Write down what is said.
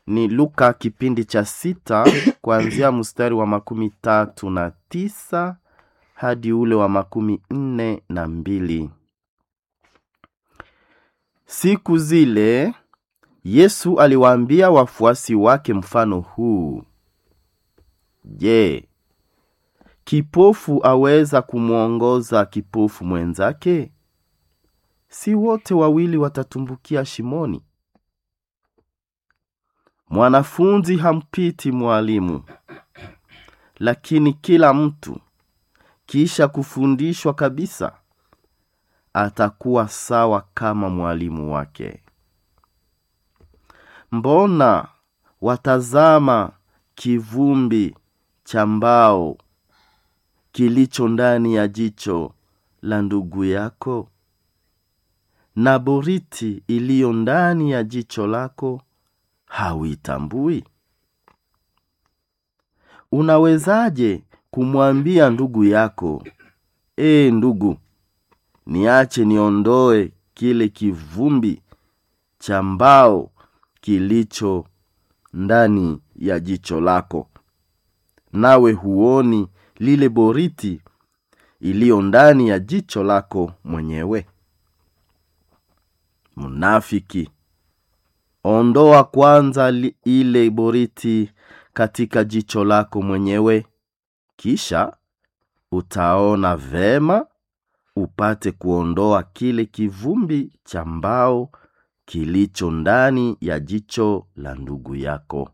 ni Luka kipindi cha sita kuanzia mstari wa makumi tatu na tisa hadi ule wa makumi nne na mbili. Siku zile Yesu aliwaambia wafuasi wake mfano huu: Je, kipofu aweza kumwongoza kipofu mwenzake? Si wote wawili watatumbukia shimoni? Mwanafunzi hampiti mwalimu, lakini kila mtu kisha kufundishwa kabisa atakuwa sawa kama mwalimu wake. Mbona watazama kivumbi cha mbao kilicho ndani ya jicho la ndugu yako, na boriti iliyo ndani ya jicho lako hauitambui? Unawezaje kumwambia ndugu yako, ee ndugu, niache niondoe kile kivumbi cha mbao kilicho ndani ya jicho lako, nawe huoni lile boriti iliyo ndani ya jicho lako mwenyewe? Mnafiki, ondoa kwanza li, ile boriti katika jicho lako mwenyewe, kisha utaona vema upate kuondoa kile kivumbi cha mbao kilicho ndani ya jicho la ndugu yako.